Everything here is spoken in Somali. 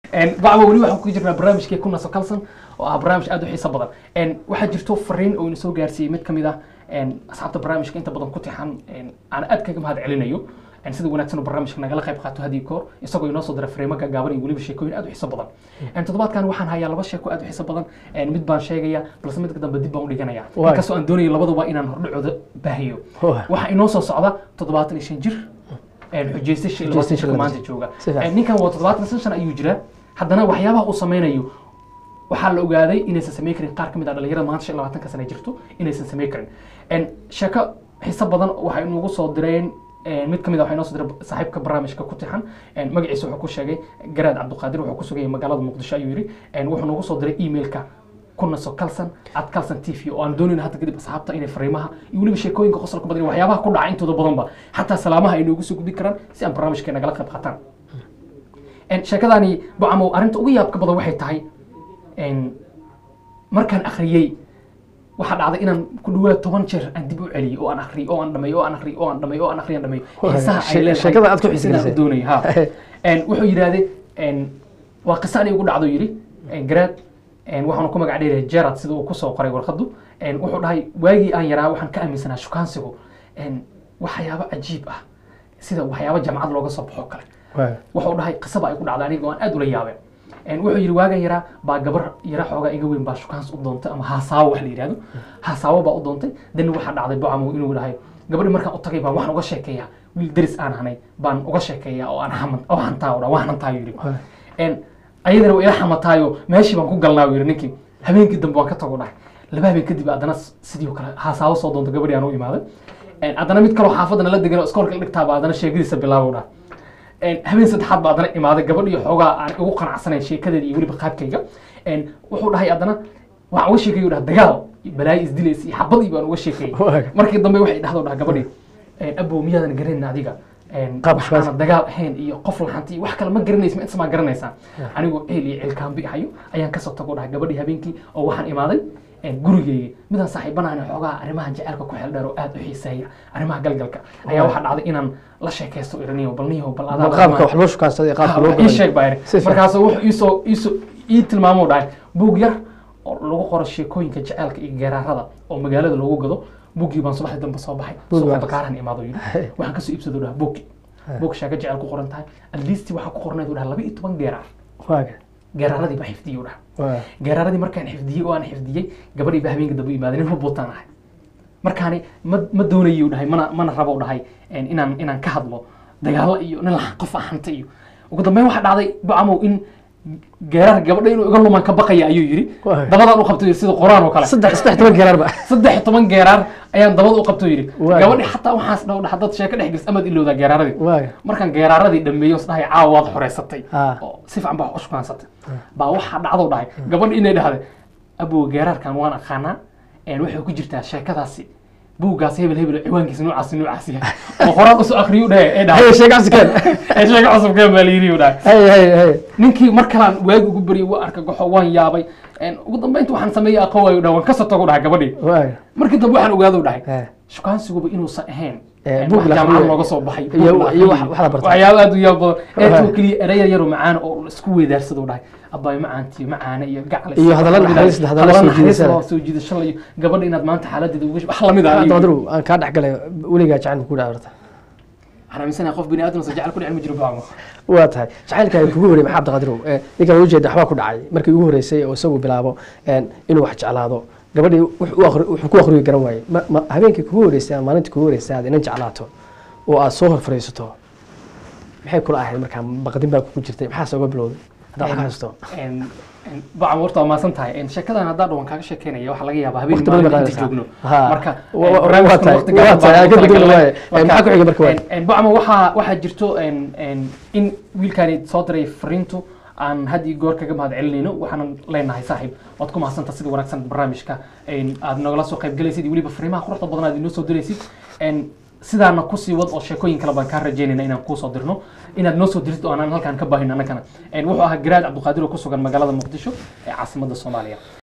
bacba weli waxaan ku jirnaa barnaamijkii ku naso kalson oo ah barnaamij aad u xiiso badan waxaa jirto fariin oo ina soo gaarsiiyey mid ka mid ah asxaabta barnaamijka inta badan ku tixan aan aad kaga mahad celinayo sida wanaagsan oo barnaamijka nagala qayb qaato hadii koor isagoo inoo soo dira fariimo gaagaaban iyo weliba sheekooyin aad u xiiso badan toddobaadkan waxaan hayaa laba sheeko aad u xiiso badan mid baan sheegaya balse midka dambe dib baan u dhiganaya inkastoo aan doonayo labaduba inaan hordhacooda baahiyo waxaa inoo soo socda toddobaatan iyo shan jir xujeystay shan iyo labaatan jirka maanta jooga ninkan waa toddobaatan iyo shan ayuu jiraa haddana waxyaabaha uu sameynayo waxaa la ogaaday inaysan samey karin qaar ka mid ah dhalinyarada maanta shan iyo labaatanka sana jirto inaysan samey karin sheeko xiiso badan waxay inugu soo direen mid ka mid a waxaa inoo soo diray saaxiibka barnaamijka ku tixan magaciisa wuxuu ku sheegay garaad cabdiqaadir wuxuu ku sugayay magaalada muqdisho ayuu yidhi wuxuu noogu soo diray emailka kunaso kalsan at kalsan t v oo aan doonayna hadda kadib asxaabta inay fariimaha iyo weliba sheekooyinka qosolka badan iyo waxyaabaha ku dhaca intooda badanba xataa salaamaha ay noogu soo gudbi karaan si aan barnaamijka nagala qayb qaataan sheekadaani bucamow arrinta ugu yaabka badan waxay tahay markaan akhriyey waxaa dhacday inaan ku dhawaad toban jeer aan dib u celiyey oo aan akhriyey oo aan dhameeyo oo aan akhriyey oo aan dhameeyo oo aan akhriyay aan dhameeyo xiisaha ay leedahay sheekada aad ku xiisaysay. sidaan u doonayay ha wuxuu yidhahdee waa qiso aniga ugu dhacdo yidhi garaad waxaanu ku magac dheeraya gerard sida uu kusoo qoray warqaddu wuxuu dhahay waagii aan yaraa waxaan ka aaminsanaa shukaansigu waxyaabo cajiib ah sida waxyaabo jamcad looga soo baxo kale wuxuu dhahay qisaba ay ku dhacday aniga oo aan aad ula yaabeen wuxuu yidhi waagan yaraa baa gabar yara xoogaa iga weyn baa shukaans u doontay ama haasaawo wax la yidhahdo haasaawo baa u doontay dani waxaa dhacday bocamow inuu dhahay gabadhi markaan u tagay baan waxaan uga sheekeeyaa wiil deris aan hanay baan uga sheekeeyaa oo aan haman oo hantaa oo dhan waan hantaayo yidhi ayadana waa ila xamataayo meeshii baan ku galnaa yidhi ninkii habeenkii dambe waan ka tago dhahay laba habeen kadib haddana sidii oo kale haasaawo soo doonta gabadhii aan u imaaday haddana mid kaloo xaafadda nala degan oo iskoolka la dhigtaaba haddana sheekadiisa bilaabo dhahay habeen saddexaad baa haddana imaaday gabadh iyo xoogaa aan ugu qanacsanayn sheekadeeda iyo weliba qaabkayga wuxuu dhahay haddana waxaan uga sheekay dhaha dagaal balaayo isdilaysa iyo xabadii baan uga sheekayay markii dambe waxay dhahdo dhaha gabadhii abow miyaadan garanayna adiga waxaana dagaal ahayn iyo qof laxanti iyo wax kale ma garanaysa ma intamaa garanaysaa anigoo ceel iyo ceelkaambi ahayo ayaan kasoo tago dhahay gabadhii habeenkii oo waxaan imaaday gurigeyga midaan saaxiibanahan xoogaa arrimaha jaceylka ku xeel dheer oo aad u xiiseeya arrimaha galgalka ayaa waxaa dhacday inaan la sheekaysto iraniyo bal niyo bal adaa qaabka wax loo shukaansaday qaabka loo ii sheeg baa iri markaasuu wuxuu iisoo iisoo ii tilmaamo dhahay buug yar oo lagu qoro sheekooyinka jaceylka iyo geeraarada oo magaalada loogu gado buuggii baan subaxdii dambe soo baxay suuqa bakaarahan imaado yidhi waxaan kasoo iibsado dhaha buuggi buug sheeko jecel ku qoran tahay at least waxaa ku qornayd dhaha laba iyo toban geeraar geeraaradii baa xifdiyey dhaha geeraaradii markaan xifdiyey oo aan xifdiyey gabadhii baa habeenka dambe imaaday nin hubuutaan ahay markaani ma ma doonayo dhahay mana mana rabo dhahay inaan inaan ka hadlo dagaalo iyo nin laxan qof ahanta iyo ugu dambeyn waxaa dhacday bucamow in geeraar gabadha inuu iga lumaan ka baqaya ayuu yidhi dabadaan u qabto sida quraan oo kale saddex saddex toban geeraar ba saddex toban geeraar ayaan dabada u qabto yidhi gabadhi xataa waxaas dhaw dhaha dad sheeko dhex gelis amaad ilowdaa geeraaradii markaan geeraaradii dhameeyo isdhahay caawa waad xoreysatay oo si fiican baa u shukaansatay baa waxaa dhacdo dhahay gabadhi inay dhahday abow geeraarkan waan aqaanaa waxay ku jirtaa sheekadaasi buuggaas hebel hebel ciwaankiisa noocaas noocaas yahay oo qoraan usoo akriyu dhahe ee dhahay sheeko cusubkeen sheeko cusubkeen baa la yidhi u dhahay hay hay hay ninkii mar kalaan waagi ugu baryay waa arka goxo waan yaabay ugu dambeynta waxaan sameeyey aqoon waayo dhahay waan kasoo tago dhahay gabadhii markii dambe waxaan ogaado dhahay shukaansigaba inuusan ahayn buug la jaamacad akhriyo. looga soo baxay iyo buug la iyo akhriyo. wax wax la bartay waxyaabo aad u yaab badan eetoo keliya ereya yaro macaan oo la isku weedaarsado dhahay abaay macaantiyo macaane iyo gacal Iyo hadallo naxariis leh, hadallo soo jiidasho leh. soo jiidasho leh iyo gabadha inaad maanta xaaladeeda uga wax lamid ah Hadda wadaru aan kaa dhex galay weligaa jacayl ku dhaca horta waxaan aaminsanahay qof bini aadam jecel ku dhicin ma jiro baamo waa tahay jacaylkaaga kugu horey maxaa cabdiqadirow ninkan waa ujeeda waxbaa ku dhacay markii ugu horeysay oo isagu bilaabo inuu wax jeclaado gabadhii wuxuu u akhri- wuxuu ku akhriyo garan waayey Ma- ma- habeenkii kugu horeysay ama maalintii kugu horeysay aad inan jeclaato oo aad soo hor fadhiisato maxay kula ahayd markaa baqdin baa kugu jirtay maxaase uga bilowday haddaa wax ka haysto bacam horta waa maasan tahay sheekadan haddaa dhawan kaaga sheekeynaya waxaa laga yaabaa habeen Waqti badan maalin bay inta qaadaysaa. joogno Ha. marka Wa- wa- barnaamijkan waa tahay, waqti waa gaaban tahay, baan aan ka ku bedeli talagalay. waaye. Eh, maxaa ku xigay marka waay? bacma waxaa waxaa jirto en- en- in wiilkaani soo diray fariintu aan had iyo goor kaga mahad celinayno waxaanan leenahay saaxiib waad ku mahadsanta sida wanaagsan barnaamijka en, aad nogala soo qayb galaysid iyo weliba fariimaha quruxda badan aad inoo soo diraysid En, sidaana kusii wad oo sheekooyin kale baan kaa rajaynayna inaan kuusoo dirno inaad noo soo dirtid oo aanan halkaan ka baahin annagana En, wuxuu ahaa garaad cabdiqaadir oo ku sugan magaalada muqdisho ee caasimadda soomaaliya